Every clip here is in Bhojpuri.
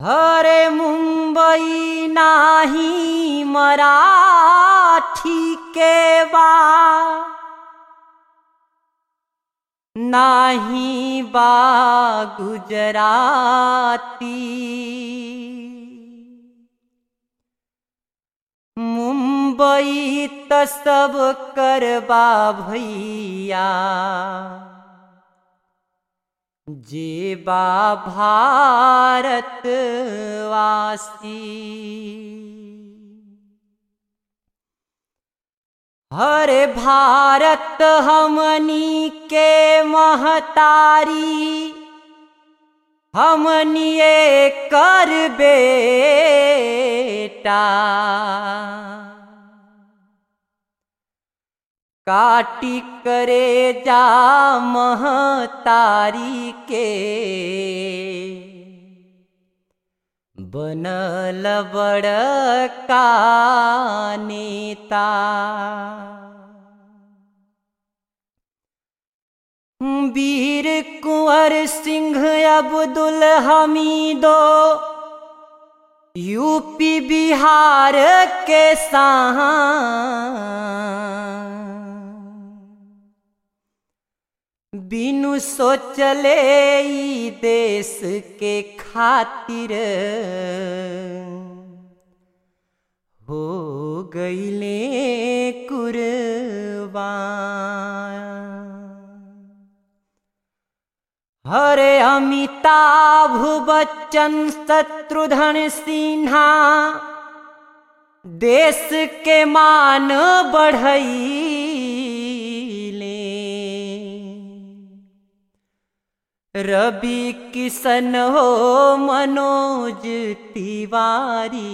हरे मुंबई नाही मराठी के बा नाही बा गुजराती मुंबई त सब करबा भैया जे बा भारतवासी हरे भारत हमनी के महतारी हमनी कर बेटा काटी करे जा महतारी के बनल बड़का नेता वीर कुंवर सिंह अब्दुल हमीदो यूपी बिहार के साहा बिनु सोचले ई देश के खातिर हो गईले कुर्बान हरे अमिताभ बच्चन शत्रुघ्न सिन्हा देश के मान बढ़ैले रवि किशन हो मनोज तिवारी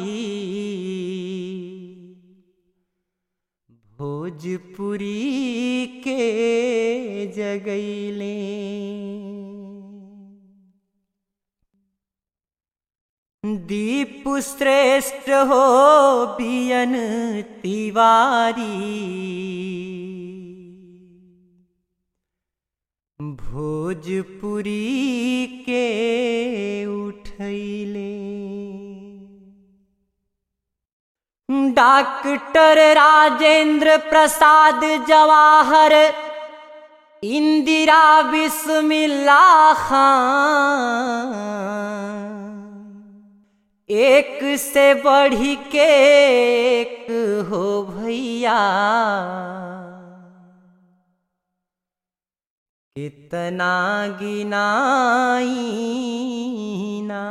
भोजपुरी के जगैले दीप श्रेष्ठ हो बियन तिवारी भोजपुरी के उठैले डॉक्टर राजेंद्र प्रसाद जवाहर इंदिरा बिस्मिल्ला खान एक से बढ़ी के एक हो भैया कितना गिनाई ना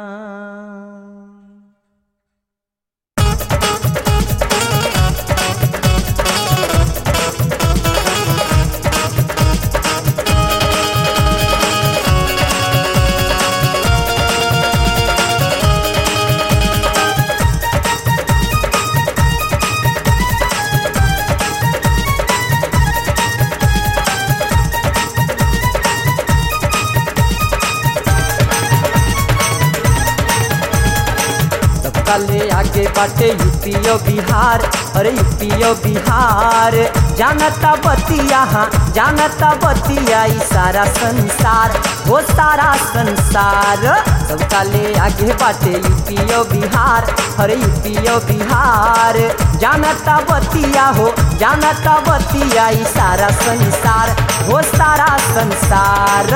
सबकाले आगे बाटे यूपीओ बिहार अरे यूपीओ बिहार जानता बतिया हाँ जानता बतिया ई सारा संसार वो सारा संसार सबकाले आगे बाटे यूपीओ बिहार अरे यूपीओ बिहार जानता बतिया हो जानता बतिया ई सारा संसार वो सारा संसार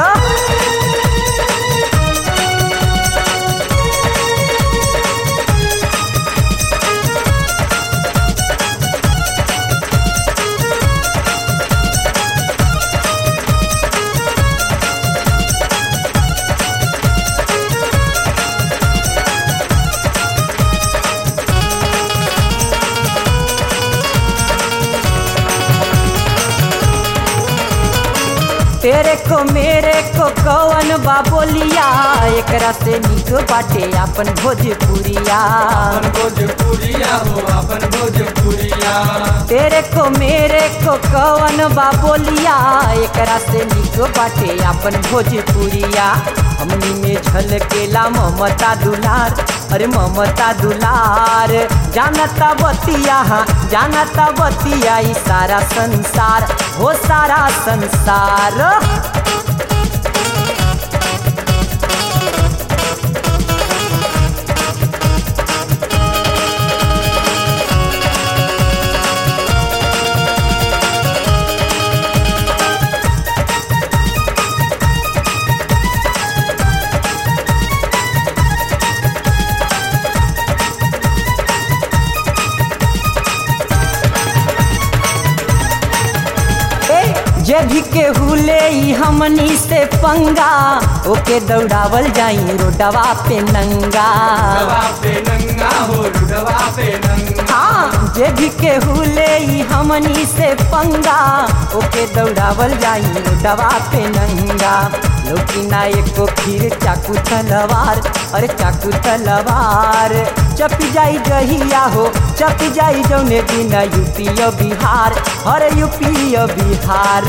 तेरे को मेरे को कौन बा बोलिया एकरा से निक बाटे अपन भोजपुरिया अपन भोजपुरिया हो अपन भोजपुरिया तेरे को मेरे को कौन बा बोलिया एकरा से निक बाटे अपन भोजपुरिया हमनी में झलकेला ममता दुलार अरे ममता दुलार जानता बतिया हाँ जानता बतिया ई सारा संसार हो सारा संसार भी केहू ले ई हमनी से पंगा ओके दौड़ावल जाई रोडवा पे नंगा रुडवा पे नंगा हो रुडवा पे नंगा हाँ जे भी केहू ले ई हमनी से पंगा ओके दौड़ावल जाई रोडवा पे नंगा लोकी ना एको फिर चाकू तलवार अरे चाकू तलवार चप जाई जहिया हो चप जाई जौने दिन यूपी और बिहार अरे यूपी और बिहार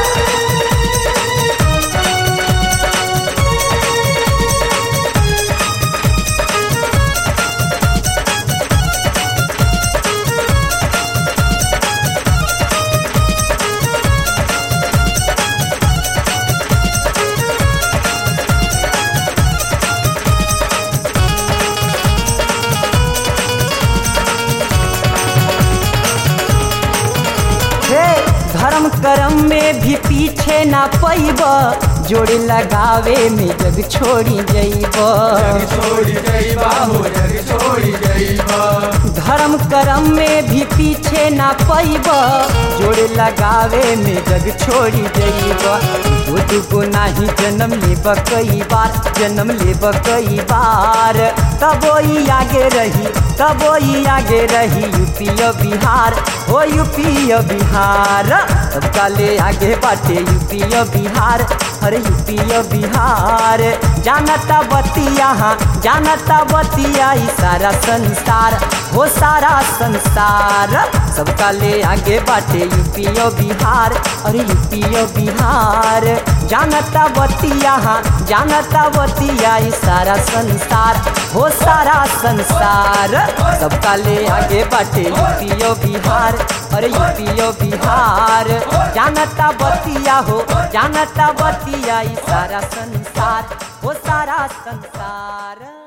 हे धर्म कर्म में भी पीछे ना पैब जोड़ी लगावे में जग छोड़ी जैब जग छोड़ी जइबा हो जग छोड़ी जइबा धर्म कर्म में भी पीछे ना पैब जोड़े लगावे में जग छोड़ी जइब दो दुगो नाही जन्म लेब कई बार जन्म लेब कई बार तबो ई आगे रही तबो ई आगे रही यूपी और बिहार हो यूपी और बिहार सबका ले आगे बाटे यूपी और बिहार अरे यूपी और बिहार जानता बतिया हाँ जानता बतिया ई सारा संसार हो सारा संसार सबका ले आगे बाटे यूपी और बिहार अरे यूपी और बिहार जानता बतिया हाँ जानता बतिया ई सारा संसार हो सारा संसार सबका ले आगे बाटे यूपी और बिहार अरे यूपी और बिहार जानता बतिया हो जानता बतिया ई सारा संसार हो सारा संसार